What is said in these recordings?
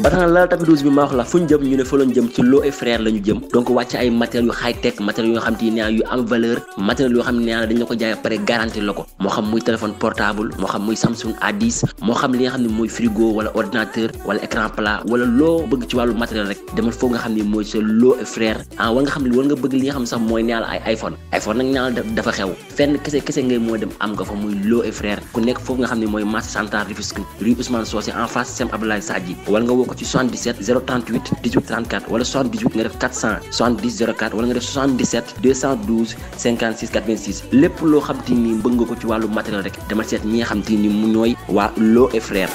ba tax na la tapis rouge bi ma wax la fu ñu jëm ñu ne fa lañ jëm ci Lo et Frères la ñu jëm donc wàcc ay matériels yu high tech matériels yoo xam te ne yu am valeur matériels yoo xam ne dañ la ko jaay pare garantie la ko moo xam muy téléphone portable moo xam muy Samsung A10 moo xam li nga xam ne mooy frigo wala ordinateur wala écran plat wala loo bëgg ci wàllu matériel rek demal foofu nga xam ne mooy sa Lo et Frères ah wala nga xam ne wala nga bëgg li nga xam ne sax mooy neexal ay iPhone iPhone nag ñaanal dafa xew fenn kese kese ngay moo dem am nga fa muy Lo et Frères ku nekk foofu nga xam ne mooy marché central Rufisque rue Ousmane Socé en face Sem Abdoulaye Sadji wala nga woo ko ci 77 038 18 34 wala 78 nga def 400 70 04 wala nga def 77 212 56 86 lépp loo xam te ni bëgg nga ko ci wàllu matériel rek dama seet ñi nga xam te ni mu ñooy waa Lo et Frères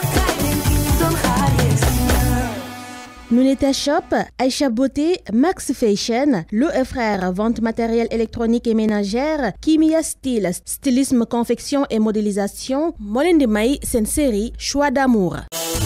Luneta Shop, Aïcha Beauté, Max Fashion, Lo et Frères, vente matériel électronique et ménagère, Kimia Style, stylisme, confection et modélisation, Molendi May, c'est série Choix d'amour.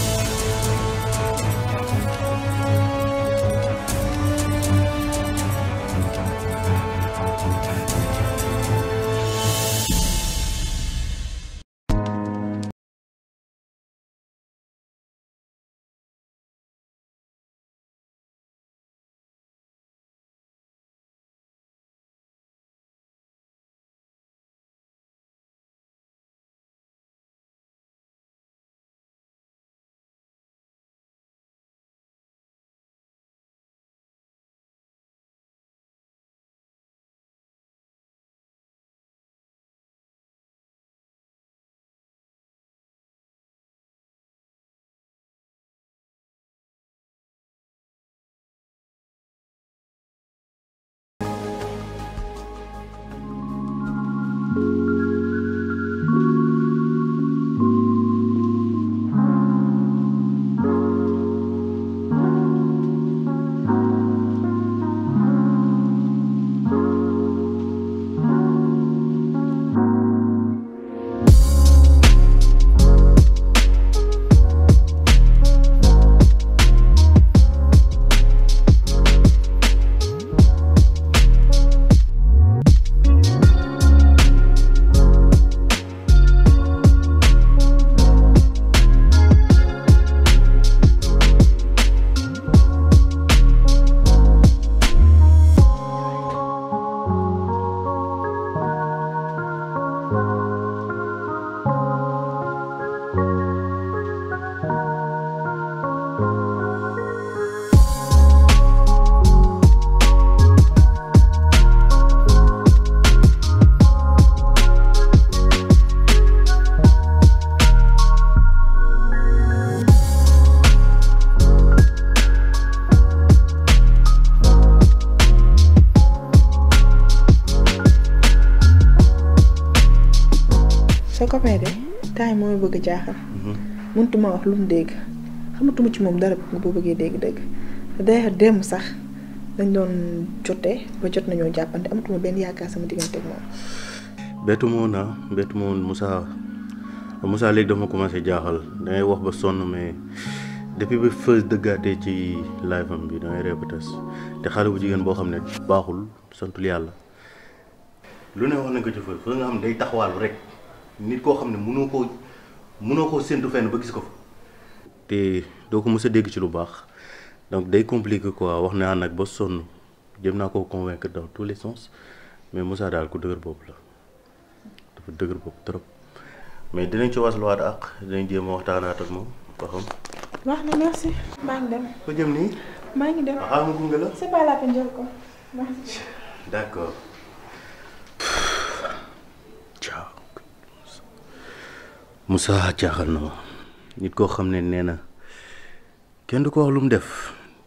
sa copain de temps yi mooy bëgg a jaaxal. mënutuma wax lu mu dégg xamatuma ci moom dara nga boo bëggee dégg dëgg d'ailleurs démb sax dañ doon jotee ba jot nañoo jàppante amatuma benn yaakaar sama diggante ak moom. bettu ma woon ah bettu ma woon Moussa Moussa léegi dafa ma commencé jaaxal dangay wax ba sonn mais depuis ba fës dëggaatee ci live am bi dangay répété te xale bu jigéen boo xam ne baaxul santul yàlla lu ne wax nañ ko ci fës fës nga xam ne day taxawaalu rek nit koo xam ne mënoo koo mënoo koo séntu fenn ba gis ko fa te doo ko mës a dégg ci lu baax donc day compliqué quoi wax naa nag ba sonn jëm naa koo convaincre dans tous les sens mais Moussa daal ku dëgër bopp la dafa dëgër bopp trop mais dinañ ci wasluwaat ak dinañ jéem a waxtaanaat ak moom ba xam. wax na merci maa ngi dem ko jëm nii. maa ngi dem ah ma gunge la. c'est pas la peine jël ko merci. d'accord. ciao. Moussa jaaxal na ma nit koo xam ne nee na kenn du ko wax lu mu def.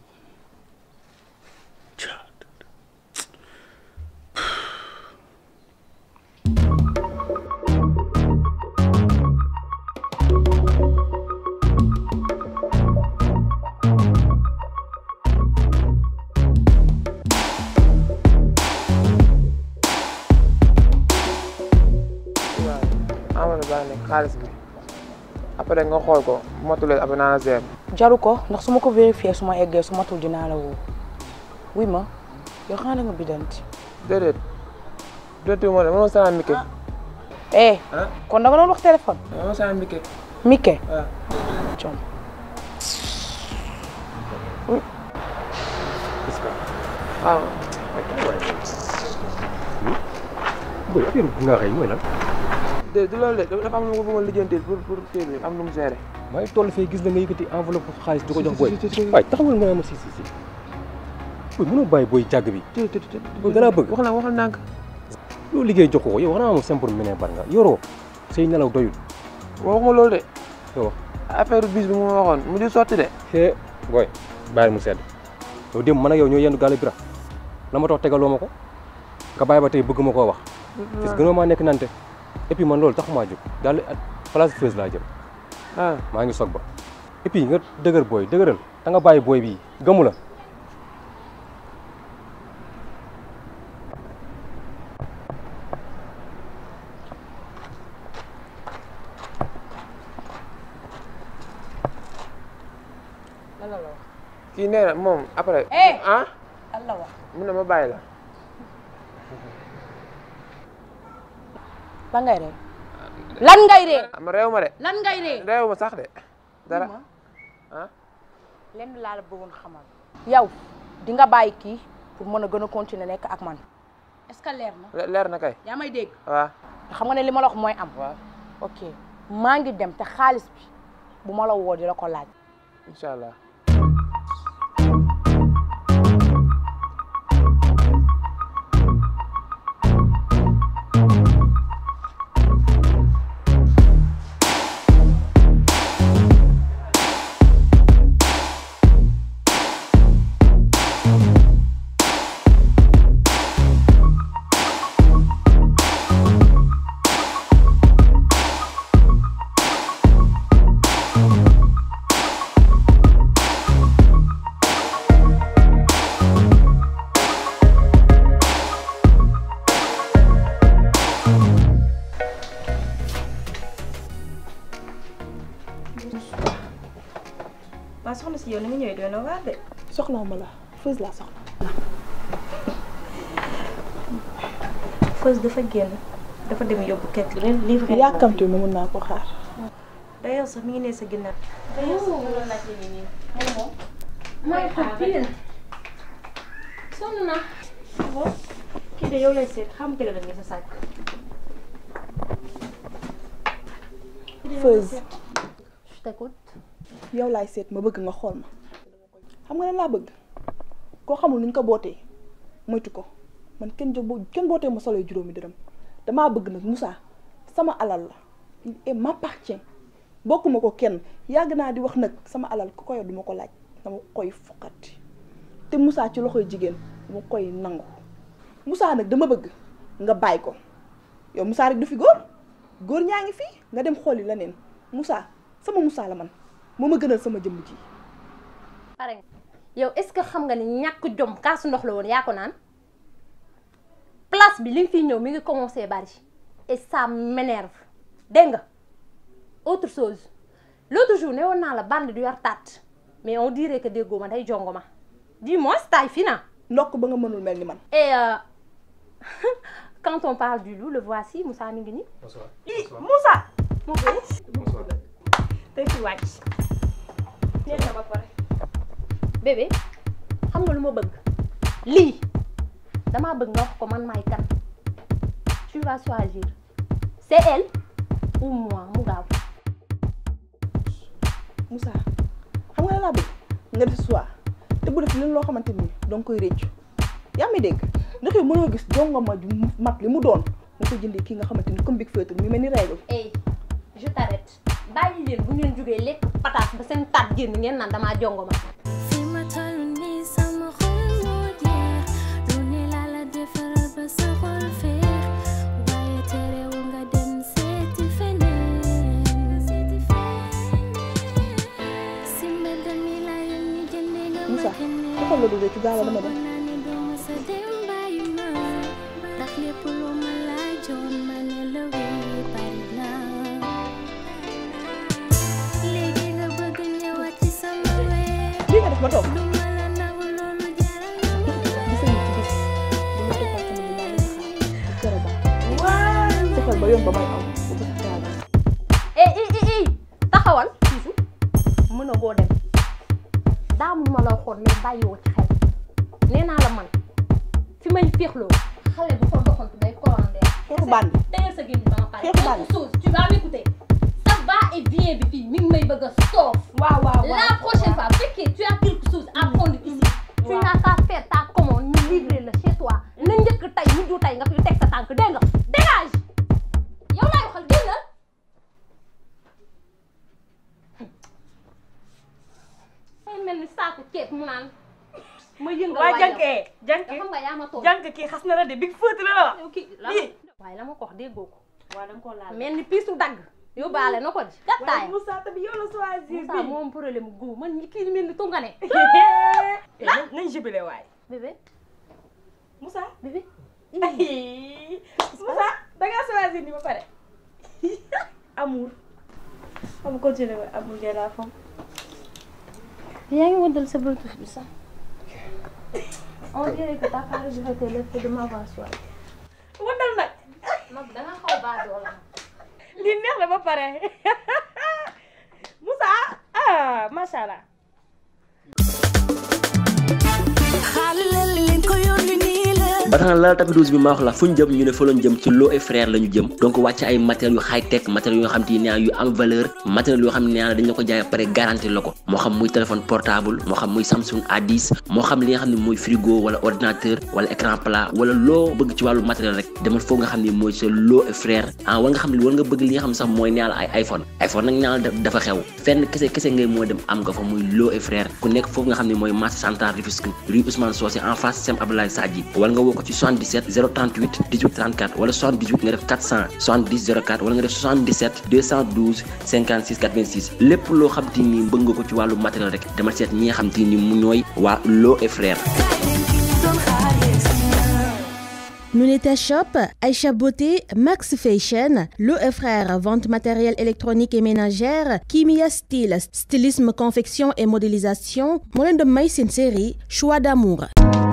Amadou Ba nekk xaalis bi après nga xool ko bu ma tulee après naa la seer. jaru ko ndax su ma ko vérifié su ma eggee su matul dinaa la woo wuy ma yow xanaa da nga bidanti déedéet déedéet moo ne mënoo sanaan Mike. eh kon da nga doon wax téléphone mënoo sanaan Mike. Mike waaw. com est-ce que waaw booy affaire bu nga xëy mooy lan de du loolu de dafa am lu ma bëggoon lijjantil pour pour kii bi am lu mu géré maa ngi toll fee gis la nga yëkkati enveloppe xaalis di ko jox booy waaye taxawal nga naa ma si si si booy mënoo bàyyi booy jàgg bi té té té Booy danaa bëgg. wax na waxal ndànk loolu liggéey jox ko yow wax naa moom simple mene bar nga yoroo say nelaw doyul waxuma loolu de nga wax affaire bis bi mu ma waxoon mu di sotti de xee booy bàyyil mu sedd yow démb man ak yow ñoo yendu gaale bira la ma tax tegaloo ma ko nga bàyyi ba tey bëgg ma koo wax parce que gënoo maa nekk nante et puis man loolu taxumaa jóg daal place feuse laa jëm ah maa ngi soog ba et puis nga dëgër booy dëgëral da nga bàyyi booy bii gëmu la lan la la wax. kii nee na moom après Eh! ah lan la wax. mu ne ma bàyyi la lan ngay ree. lan ngay ree. ma réew ma de lan ngay ree. réew ma sax de dara ma ah lenn laa la bëggoon xamal. yow di nga bàyyi kii pour mën a gën a continuer nekk ak man est-ce que leer na. le- leer na kay yaa may dégg. waaw te xam nga ne li ma la wax mooy am. waaw ok maa ngi dem te xaalis bi bu ma la woo di la ko laaj. incha allah waa soxna si yow ni nga ñëwee doy na waar de. soxlaw ma la Feuz laa soxla. Feuz dafa génn dafa dem yóbbu quelque leen livré. yàkkamte ma mun naa ko xaar. d'ailleurs sax mi ngi ne sa ginnaaw. maa ngi toog fii leen sonn naa. kii de yow lay seet xam nga la nga sa sàcc. Feuz je t'écoute. yow laay seet ma bëgg nga xool ma xam nga lan laa bëgg koo xamul nuñ ko bootee moytu ko man kenn jo kenn bootee ma solo juróomi dërëm damaa bëgg nag Moussa sama alal la il est m'appartient bokkuma ko kenn yàgg naa di wax nag sama alal ku ko yor duma ko laaj dama koy foqati te Moussa ci loxoy jigéen dama koy nangu Moussa nag dama bëgg nga bàyyi ko yow Moussa rek du fi góor góor ñaa ngi fii nga dem xooli leneen Moussa sama Moussa la man moo ma gënal sama jëmm ji pare nga yow est-ce que xam nga ni ñàkk jom kaasu ndox la woon yaa ko naan place bi li nga fiy ñëw mi ngi commencé bari et ça m'énerve dégg nga autre chose l'autre jour ne woon naa la bande du yor taat mais on dirait que déggoo ma day jongo ma dis-moi taille fine ah. ndokk ba nga mënul mel ni man et euh, quand on parle du loup le voici Moussa mi ngi nii. Ih Moussa. mu ngi tey fi wàcc. neex na ba pare. bébé xam nga lu ma bëgg lii damaa bëgg nga wax ko man maay kan tu vas choisir c'est elle ou moi mu gaaw Moussa xam nga lan laa bëgg nga def choix te bu def leen loo xamante ni danga koy réccu yaa ngi dégg ndax yow mënoo gis jongoma ju mat li mu doon nga ko jëndee kii nga xamante ni comme big feutre mi mel ni règle hey je t'arrête bàyyi leen bu ngeen jógee lekk pataas ba seen taat génn ngeen naan damaa jongo ma fi ma toll nii sama xol moo jeex lu ne laa la defaral ba sa xol feex waaye terewul nga dem seeti feneen seeti feneen si mbedd mi laa yónni jëndee nga ma Moussa keneen defal la du réccu gaawal dama dem naa ne doo ma sa dem bàyyi ma ndax lépp lu ma laajoon ma ne la wéy bari na léegi nga bëgg ñëwaat ci sama wéy lii nga def ma toog lu ma la nangu loolu jaral na ma gis nañu ci bis dama toppaat sama li maa leen xaar bu kere baax fexeel ba yoon ba may aw bu ko traversé eh eh eh eh taxawal Bijou mën a goo dem daamu ma la waxoon mais bàyyiwoo ci xel nee naa la man fi may féexloo xale bu fa doxantu day commandé. xeexu bandi teyal sa génn ba ma pare. Xeexu bandi. quelque chose tu vas m'écouter ça va et vient bi fii mi ngi may bëgg a soof. waaw waaw la prochaine fois bu fekkee tu as quelque chose à prendre ici. tu n'as qu'à faire ta commande ñu livrer la chez toi na njëkk tey ñu du tey nga fi teg sa tànk dégg nga dégage yow laay waxal génnal. ay mel ni saako ceeb mu naan ma yëngal waa waay jànkee yow. jànkee xam nga yaa ma toog. jànk kii xas na la de big fëtë la la wax yow kii la lii waaye la ma ko wax déggoo ko. waa da nga koo laal mel ni piisu dagg. yóbbaale na ko di waaye gàttaay. Moussa tamit yow la choisir Moussa moom problème mu góob man ñi kii mel ni tungane. lan nañ jubile waay bébé Moussa bébé. Moussa da ngaa choisir ni ba pare amour am continuer waay amour de la femme yaa ngi wëndal sa bluetooth bi sax. on dirait que t'as pas regretté le fait de m'avoir choisi. wandal nag mag da nga xaw baa doola. lii neex na ba pare Moussa ah macha allah ba tax na laal tapis rouge bi ma wax la fu ñu jëm ñu ne fa lañ jëm ci Lo et Frères la ñu jëm donc wàcc ay matériels yu high tech matériels yoo xam te ne yu am valeur matériels yoo xam ne dañ la ko jaay pare garanti la ko moo xam muy téléphone portable moo xam muy Samsung A10 moo xam li nga xam ne mooy frigo wala ordinateur wala écran plat wala loo bëgg ci wàllu matériel rek demal foofu nga xam ne mooy sa Lo et Frères ah wala nga xam ne wala nga bëgg li nga xam sax mooy neal ay iPhone iPhone nag neal dafa xew fenn kese kese ngay moo dem am nga fa muy Lo et Frères ku nekk foofu nga xam ne mooy marché central Rufisque rue Ousmane Socé en face Sem Abdoulaye Sadji wala nga woo ko ci 77 038 18 34 wala 78 nga def 400 70 04 wala nga def 77 212 56 86 lépp loo xam te ni bëgg nga ko ci wàllu matériel rek dama seet ñi nga xam te ni mu ñooy waa Lo et Frères Luneta Shop, Aïcha Beauté, Max Fashion, Lo et Frères, vente matériel électronique et ménagère, Kimia Style, stylisme, confection et modélisation, moo leen di may seen série Choix d'amour.